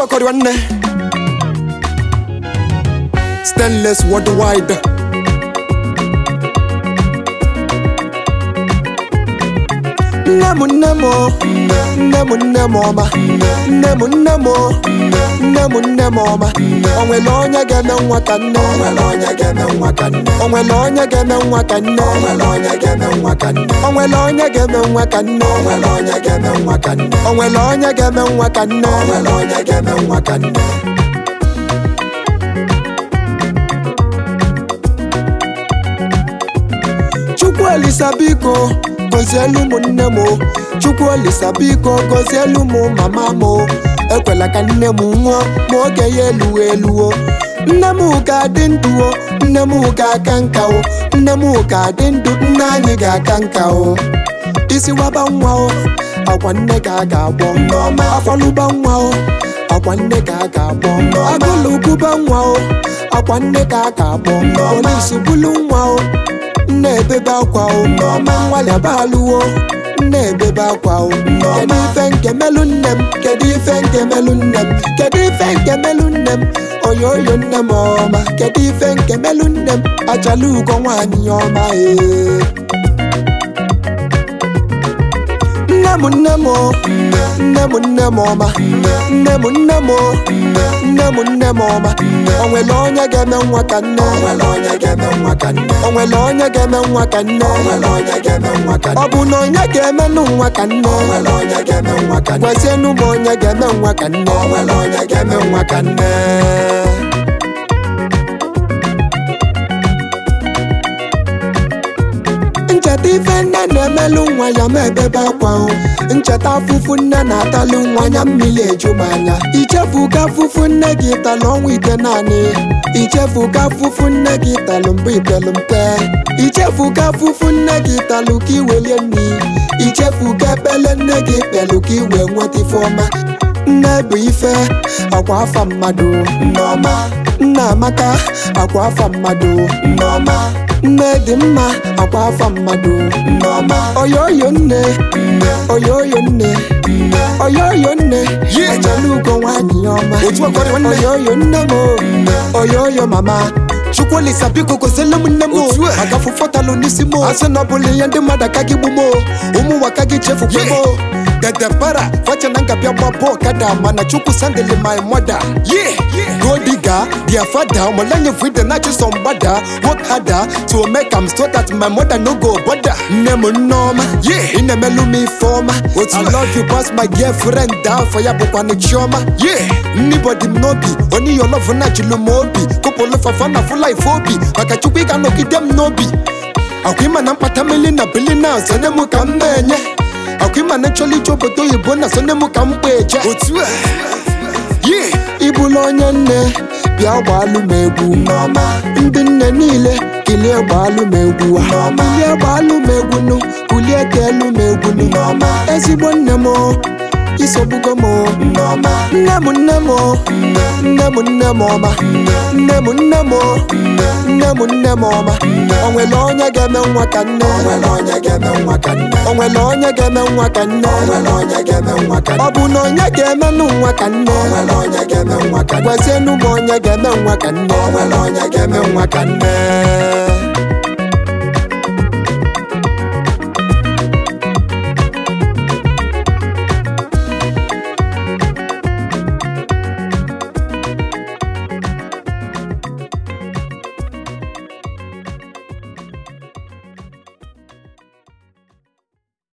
ọkọrị nwanne stainless worldwide nne m nne m o, nne m nne m ọma nne m nne m o, nne m nne m ọma o nwere onye ga-eme nwa ka nne o nwere onye ga-eme nwa ka nne o nwere onye ga-eme nwa ka nne o nwere onye ga-eme nwa ka nne o nwere onye ga-eme nwa ka nne o nwere onye ga-eme nwa ka nne o nwere onye ga-eme nwa ka nne o nwere onye ga-eme nwa ka nne chukwu olisa biko gozielu ụmụnne m o. chukwu olisa biko gozielu m mama m o. ekwela ka nne m nwụọ ma oge ya eluwo eluwo nne m ga-adị ndụ o nne m ga-aka nka o nne m ga-adị ndụ nne anyị ga-aka nka o isi waba nwa o akwa nne ka a ga-agbọ nneọma afọlụba nwa o akwa nne ka a ga-agbọ agụlụ gụba nwa o akwa nne ka a ga-agbọ polisi bulu nwa o nne ebebe akwa o nneọma nwalịaba alụwo nne ebebe akwa o kedu ife nke melu nne m kedu ife nke melu nne m kedu ife nke melu nne m oyoyo nne m ọma kedu ife nke melu nne m achala ugo nwaanyị ọma ee nne m nne m o, nne m nne m ọma nne m nne m o, nne m nne m ọma o nwere onye ga-eme nwa ka nne o nwere onye ga-eme nwa ka nne o nwere onye ga-eme nwa ka nne o nwere onye ga-eme nwa ka nne ọ bụ na onye ga-emenụ nwa ka nne o nwere onye ga-eme nwa ka nne gwazienụ m onye ga-eme nwa ka nne o nwere onye ga-eme nwa ka nne ncheta ife nne na-emelụ nwa ya ma ebebe akwa o ncheta afụfụ nne na-atalụ nwa ya mmiri eju m anya ichefu ka afụfụ nne gị talụ ọnwa ite naanị ichefu ka afụfụ nne gị talụ mbụ ipelụ mpe ichefu ka afụfụ nne gị talụ ka iwelie nri ichefu ka ekpele nne gị kpelụ ka iwe nweta ife ọma nne bụ ife akwa afa mmadụ nneọma nna amaka akwa afa mmadụ nneọma nne dị mma akwa afa mmadụ nneọma oyoyo nne oyoyo nne oyoyo nne ọjọlụ ugo nwaanyị ọma Otu ọkọrị nwanne. oyoyo nne m o, oyoyo mama chukwu olisa biko gozielu m nne m o. Otu a. maka fụfọtalụ n'isi m o. asị na ọ bụla ihe ndị mmadụ aka gị gbu m o. ụmụ ụwa ka gị chefukwe m o. dede para facha na ngabịa gba bọọ kada mana chukwu sandeli my mother Yeah, yeah. godiga their father ọmọlẹ́yìn fún ìdè náà chisom gbada work harder to make am so that my mother no go bother. nne m nneọma Yeah. ị na-emelụ m ife ọma Otu I a. love you pass my girlfriend down for ya bụkwanụ chiọma Yeah. nnibọdị m n'obi onye ihe ọlọvụ na jụlụ m obi kụpụlụ fafa na fụla ife obi maka chukwu ị ga-anọgide m n'obi akwa ịma na mkpata mmiri na bili na sonye m ka m na-enye akwa ịma na nchọrọ ije obodo oyibo na sonye m ka m kpa eje Otu a. Yeah. ịbụla onye nne bịa gbaalụ m egwu n'ọma ndị nne niile kilie gbaalụ m egwu n'ọma kilie gbaalụ m egwu nụ kulie teelu m egwu nụ n'ọma ezigbo nne m o, isogbugo m o, n'ọma nne m nne m o, nne m nne m ọma nne m nne m o, nne m nne m ọma o nwere onye ga-eme nwa ka nne o nwere onye ga-eme nwa ka nne o nwere onye ga-eme nwa ka nne o nwere onye ga-eme nwa ka nne ọ bụ na onye ga-emenụ nwa ka nne o nwere onye ga-eme nwa ka nne gwazienụ m onye ga-eme nwa ka nne o nwere onye ga-eme nwa ka nne